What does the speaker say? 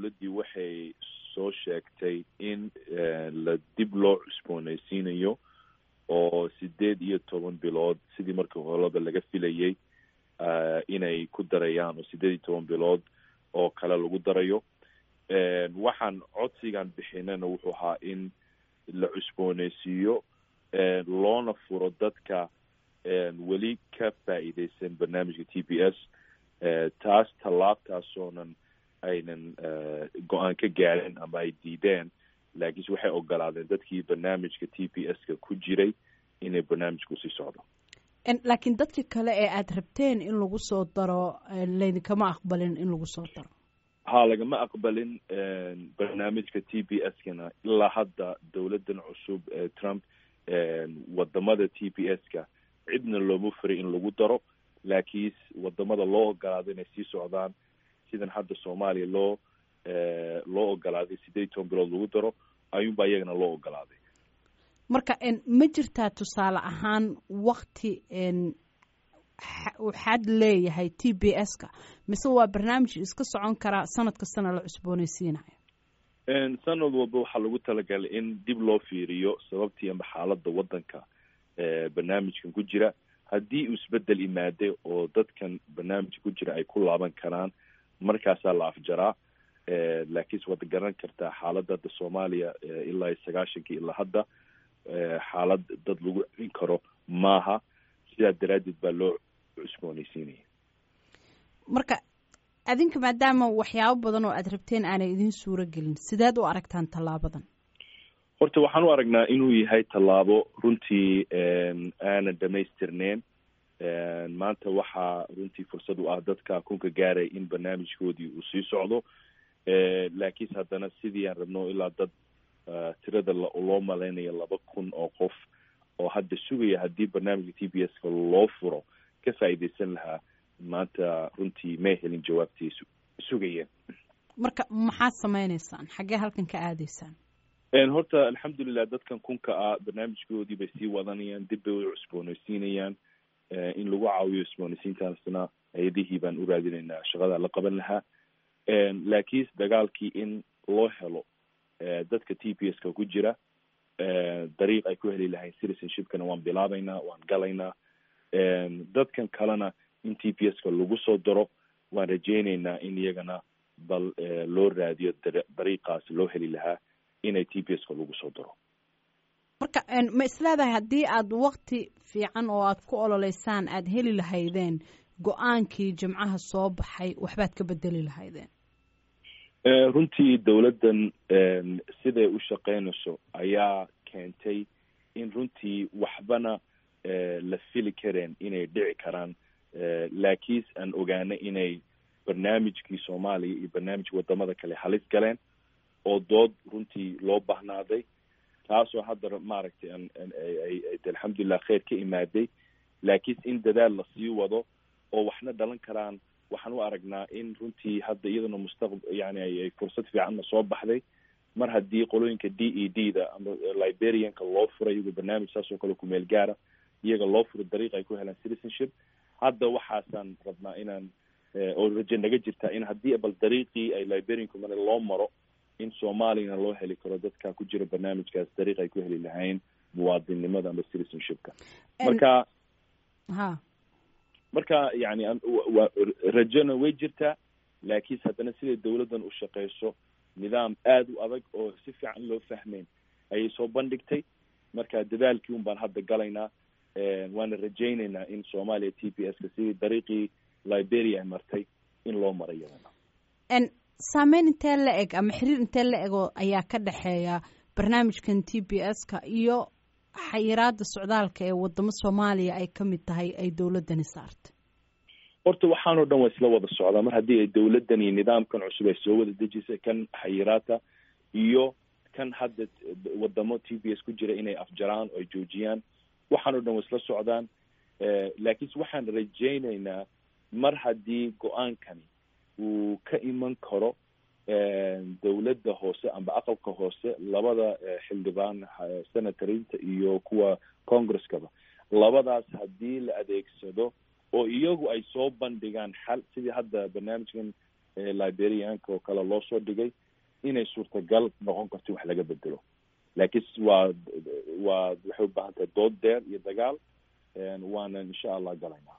dowladdii waxay soo sheegtay in la dib loo cusboonaysiinayo oo sideed iyo toban bilood sidii markii horeba laga filayay inay ku darayaan oo sideed iyo toban bilood oo kale lagu darayo waxaan codsigan bixinana wuxuu ahaa in la cusboonaysiiyo loona furo dadka weli ka faa'iideysan barnaamijka t b s taas tallaabtaasoonan aynan go-aan ka gaadin ama ay diideen laakiinse waxay ogolaadeen dadkii barnaamijka t b s ka ku jiray inay barnaamijka usii socdo laakiin dadka kale ee aada rabteen in lagu soo daro laydinkama aqbalin in lagu soo daro ha lagama aqbalin barnaamijka t b s kana ilaa hadda dowladdan cusub ee trump wadamada t b s ka cidna looma furay in lagu daro laakiinse wadamada loo ogolaado inay sii socdaan sidan hadda soomaaliya loo loo ogolaaday sideed toban bilood lagu daro ayuunbaa iyagana loo ogolaaday marka ma jirtaa tusaale ahaan wakti waxaad leeyahay t b s ka mise waa barnaamij iska socon karaa sanad kastana la cusboonaysiinayo sanad walba waxaa lagu talagalay in dib loo fiiriyo sababtii amba xaaladda waddanka barnaamijkan ku jira haddii uu isbedel imaaday oo dadkan barnaamijka ku jira ay ku laaban karaan markaasaa la afjaraa laakiinse waad garan kartaa xaaladda hadda soomaaliya ilaa iyo sagaashankii ilaa hadda xaalad dad lagu celin karo maaha sidaa daraaddeed baa loo cusboonaysiinaya marka adinka maadaama waxyaabo badan oo aada rabteen aanay idin suuro gelin sideed u aragtaan tallaabadan horta waxaan u aragnaa inuu yahay tallaabo runtii aanan dhamaystirneyn maanta waxaa runtii fursad u ah dadka kunka gaaray in barnaamijkoodii uu sii socdo laakiinse haddana sidii aan rabno ilaa dad tirada loo malaynayo laba kun oo qof oo hadda sugaya haddii barnaamijka t b s ka loo furo ka faa'iideysan lahaa maanta runtii may helin jawaabtii sugayeen marka maxaad sameyneysaan xaggee halkan ka aadaysaan horta alxamdulilah dadkan kunka ah barnaamijkoodii bay sii wadanayaan dib bay u cusboonaysiinayaan in lagu caawiyo cusboonaysiintaasna hay-adihii baan u raadinaynaa shaqada la qaban lahaa laakiinse dagaalkii in loo helo dadka t p s ka ku jira dariiq ay ku heli lahayn citizenshipkana waan bilaabaynaa waan galaynaa dadkan kalena in t p s ka lagu soo daro waan rajeyneynaa in iyagana bal loo raadiyo dariiqaas loo heli lahaa inay t p s ka lagu soo daro marka ma isleedahay haddii aada wakti fiican oo aada ku ololeysaan aada heli lahaydeen go-aankii jimcaha soo baxay waxbaad ka bedeli lahaydeen runtii dowladdan siday u shaqeynayso ayaa keentay in runtii waxbana la fili kareen inay dhici karaan laakiinse aan ogaana inay barnaamijkii soomaaliya iyo barnaamijka wadamada kale halis galeen oo dood runtii loo bahnaaday taasoo hadda maaragtay alxamdulilah kheyr ka imaaday laakiinse in dadaal lasii wado oo waxna dhalan karaan waxaan u aragnaa in runtii hadda iyadana mustaqb yani ay fursad fiicanna soo baxday mar haddii qolooyinka d e d da ama liberianka loo furay iyagoo barnaamij saas oo kale kumeel gaara iyaga loo furo dariiq ay ku helaan citizenship hadda waxaasaan rabnaa inaan oo raje naga jirtaa in haddii bal dariiqii ay liberianku mar loo maro in soomaaliyana loo heli karo dadka ku jira barnaamijkaas dariiq ay ku heli lahayn muwaadinnimada ama citizenshipka marka ha marka yani rajona way jirtaa laakiinse haddana siday dowladdan u shaqeyso nidaam aada u adag oo si fiican loo fahmeyn ayay soo bandhigtay marka dadaalkii un baan hadda galaynaa waana rajeyneynaa in soomaaliya t p s ka sidii dariiqii liberia ay martay in loo maray iyadana saameyn intee la eg ama xiriir intee la egoo ayaa ka dhexeeya barnaamijkan t b s ka iyo xayiraada socdaalka ee wadamo soomaaliya ay ka mid tahay ay dowladani saartay horta waxaanoo dhan waa isla wada socdaa mar haddii ay dowladdan iyo nidaamkan cusub ay soo wada dejisay kan xayiraata iyo kan hadda wadamo t b s ku jira inay afjaraan oo ay joojiyaan waxaanoo dhan waa isla socdaan laakiinse waxaan rajeyneynaa mar haddii go-aankani uu ka iman karo dowladda hoose amba aqalka hoose labada xildhibaan senatorinta iyo kuwa congresskaba labadaas haddii la adeegsado oo iyagu ay soo bandhigaan xal sidii hadda barnaamijkan liberianka oo kale loo soo dhigay inay suurtagal noqon karto wax laga bedelo laakiin waa waa waxay u baahan tahay dood deer iyo dagaal waana insha allah galaynaa